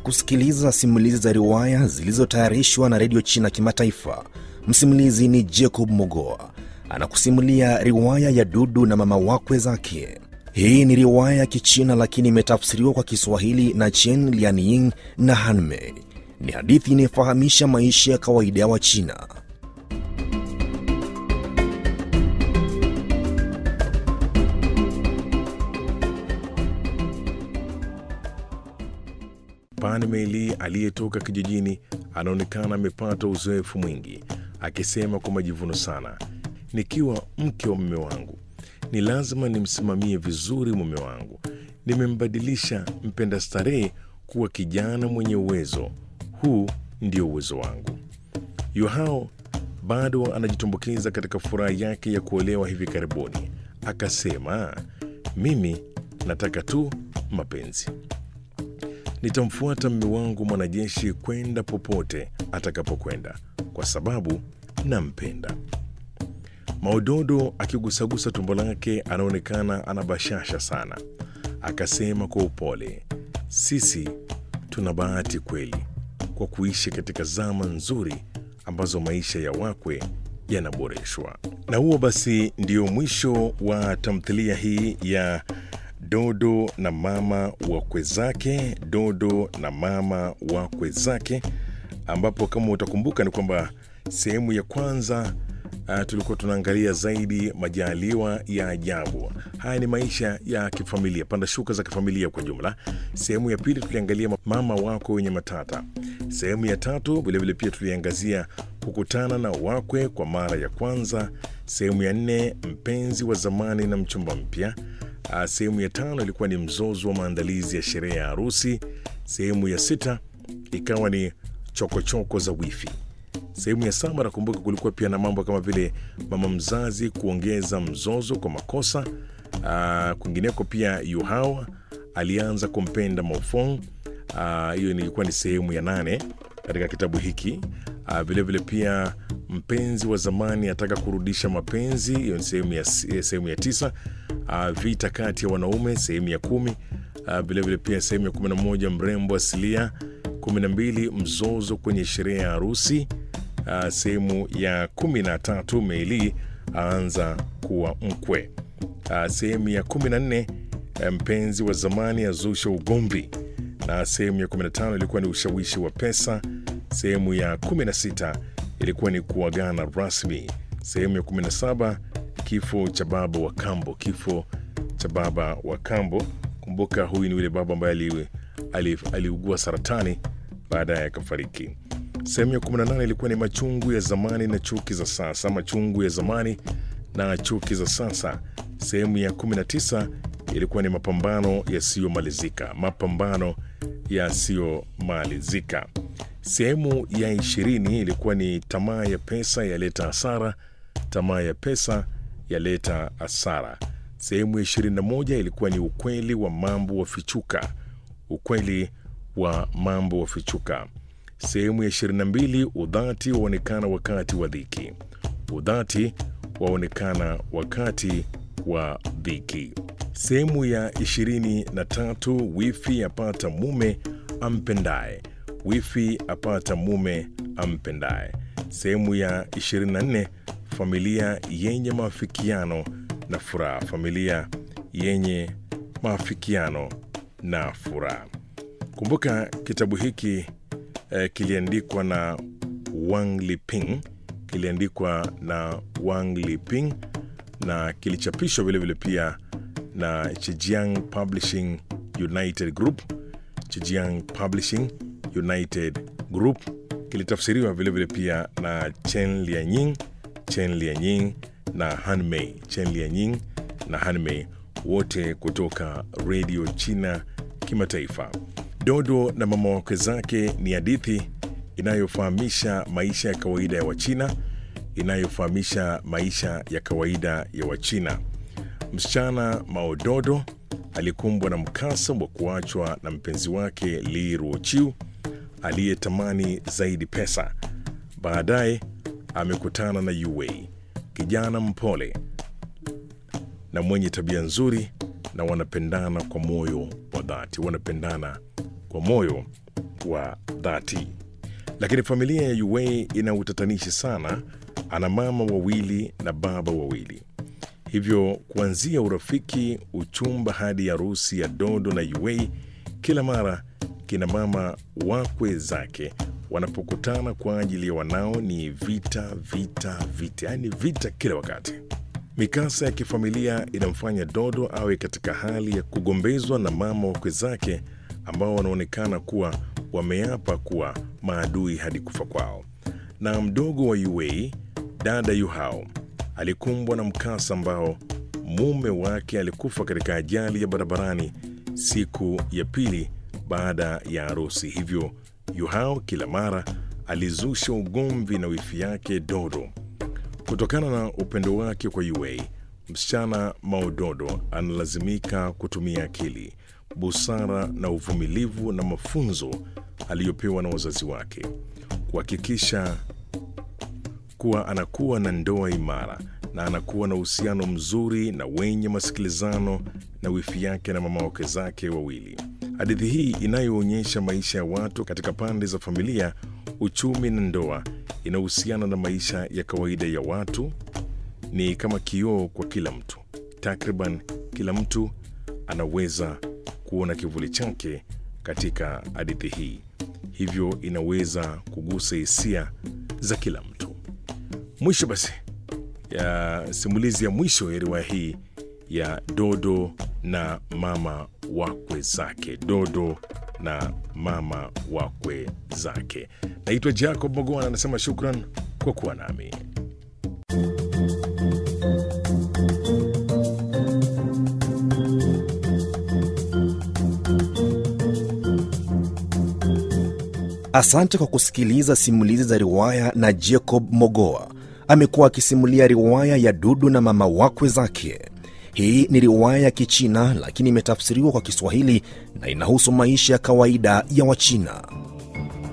kusikiliza simulizi za riwaya zilizotayarishwa na redio China Kimataifa. Msimulizi ni Jacob Mogoa anakusimulia riwaya ya Dudu na mama wakwe zake. Hii ni riwaya ya Kichina lakini imetafsiriwa kwa Kiswahili na Chen Lianying na Hanmei. Ni hadithi inayofahamisha maisha ya kawaida ya Wachina. Pan Meli aliyetoka kijijini anaonekana amepata uzoefu mwingi, akisema kwa majivuno sana, nikiwa mke wa mume wangu ni lazima nimsimamie vizuri mume wangu. Nimembadilisha mpenda starehe kuwa kijana mwenye uwezo. Huu ndio uwezo wangu. Yuhao bado anajitumbukiza katika furaha yake ya kuolewa hivi karibuni, akasema, mimi nataka tu mapenzi nitamfuata mme wangu mwanajeshi kwenda popote atakapokwenda kwa sababu nampenda. Maudodo akigusagusa tumbo lake anaonekana ana bashasha sana, akasema kwa upole, sisi tuna bahati kweli kwa kuishi katika zama nzuri ambazo maisha ya wakwe yanaboreshwa. Na huo basi ndio mwisho wa tamthilia hii ya Dodo na mama wakwe zake, Dodo na mama wakwe zake, ambapo kama utakumbuka ni kwamba sehemu ya kwanza uh, tulikuwa tunaangalia zaidi majaliwa ya ajabu. Haya ni maisha ya kifamilia, panda shuka za kifamilia kwa jumla. Sehemu ya pili tuliangalia mama wakwe wenye matata. Sehemu ya tatu vilevile pia tuliangazia kukutana na wakwe kwa mara ya kwanza. Sehemu ya nne mpenzi wa zamani na mchumba mpya. Uh, sehemu ya tano ilikuwa ni mzozo wa maandalizi ya sherehe ya harusi. Sehemu ya sita ikawa ni chokochoko choko za wifi. Sehemu ya saba nakumbuka kulikuwa pia na mambo kama vile mama mzazi kuongeza mzozo kwa makosa. Uh, kwingineko pia Yuhao alianza kumpenda Maofong. Hiyo uh, ilikuwa ni sehemu ya nane katika kitabu hiki. Uh, vilevile pia mpenzi wa zamani ataka kurudisha mapenzi, hiyo ni sehemu ya, sehemu ya tisa. Uh, vita kati ya wanaume sehemu ya kumi. Uh, vilevile pia sehemu ya kumi na moja mrembo asilia. kumi na mbili mzozo kwenye sherehe ya harusi. Uh, sehemu ya kumi na tatu Meili aanza kuwa mkwe. Uh, sehemu ya kumi na nne mpenzi wa zamani azusha ugomvi, na sehemu ya 15 ilikuwa ni ushawishi wa pesa. Sehemu ya 16 ilikuwa ni kuagana rasmi. Sehemu ya 17 kifo cha baba wa kambo, kifo cha baba wa kambo. Kumbuka huyu ni yule baba ambaye aliugua ali, ali saratani baadaye akafariki. Sehemu ya 18 ilikuwa ni machungu ya zamani na chuki za sasa, machungu ya zamani na chuki za sasa. Sehemu ya 19 ilikuwa ni mapambano yasiyomalizika, mapambano yasiyomalizika. Sehemu ya ishirini ilikuwa ni tamaa ya pesa yaleta hasara, tamaa ya pesa yaleta hasara. Sehemu ya ishirini na moja ilikuwa ni ukweli wa mambo wafichuka, ukweli wa mambo wafichuka. Sehemu ya ishirini na mbili udhati waonekana wakati wa dhiki, udhati waonekana wakati wa dhiki. Sehemu ya ishirini na tatu wifi apata mume ampendaye, wifi apata mume ampendaye. Sehemu ya 24 familia yenye maafikiano na furaha, familia yenye maafikiano na furaha. Kumbuka kitabu hiki eh, kiliandikwa na Wang Liping, kiliandikwa na Wang Liping na kilichapishwa vilevile pia na Chijiang Publishing United Group. Chijiang Publishing United Group kilitafsiriwa vilevile pia na Chen Lianying, Chen Lianying na Hanmei, Chen Lianying na Hanmei, wote kutoka redio China Kimataifa. Dodo na mama wakwe zake ni hadithi inayofahamisha maisha ya kawaida ya Wachina, inayofahamisha maisha ya kawaida ya Wachina. Msichana Maododo alikumbwa na mkasa wa kuachwa na mpenzi wake Li Ruochiu aliyetamani zaidi pesa. Baadaye amekutana na Yuwei, kijana mpole na mwenye tabia nzuri, na wanapendana kwa moyo wa dhati, wanapendana kwa moyo wa dhati. Lakini familia ya Yuwei ina utatanishi sana. Ana mama wawili na baba wawili, hivyo kuanzia urafiki, uchumba hadi harusi ya Dodo na Yuwei, kila mara kina mama wakwe zake wanapokutana kwa ajili ya wanao ni vita, vita, vita, yaani vita kila wakati. Mikasa ya kifamilia inamfanya Dodo awe katika hali ya kugombezwa na mama wakwe zake ambao wanaonekana kuwa wameapa kuwa maadui hadi kufa kwao. Na mdogo wa Yuwei, dada Yuhao, alikumbwa na mkasa ambao mume wake alikufa katika ajali ya barabarani siku ya pili baada ya harusi. Hivyo Yuhao kila mara alizusha ugomvi na wifi yake Dodo. Kutokana na upendo wake kwa Yuei, msichana Maododo analazimika kutumia akili, busara na uvumilivu na mafunzo aliyopewa na wazazi wake kuhakikisha kuwa anakuwa na ndoa imara na anakuwa na uhusiano mzuri na wenye masikilizano na wifi yake na mama wake zake wawili. Hadithi hii inayoonyesha maisha ya watu katika pande za familia, uchumi na ndoa inahusiana na maisha ya kawaida ya watu. Ni kama kioo kwa kila mtu. Takriban kila mtu anaweza kuona kivuli chake katika hadithi hii, hivyo inaweza kugusa hisia za kila mtu. Mwisho basi ya simulizi ya mwisho ya riwaya hii ya Dodo na mama wakwe zake. Dodo na mama wakwe zake. Naitwa Jacob Mogoana, anasema shukran kwa kuwa nami. Asante kwa kusikiliza simulizi za riwaya na Jacob Mogoa. Amekuwa akisimulia riwaya ya Dudu na mama wakwe zake. Hii ni riwaya ya Kichina lakini imetafsiriwa kwa Kiswahili na inahusu maisha ya kawaida ya Wachina.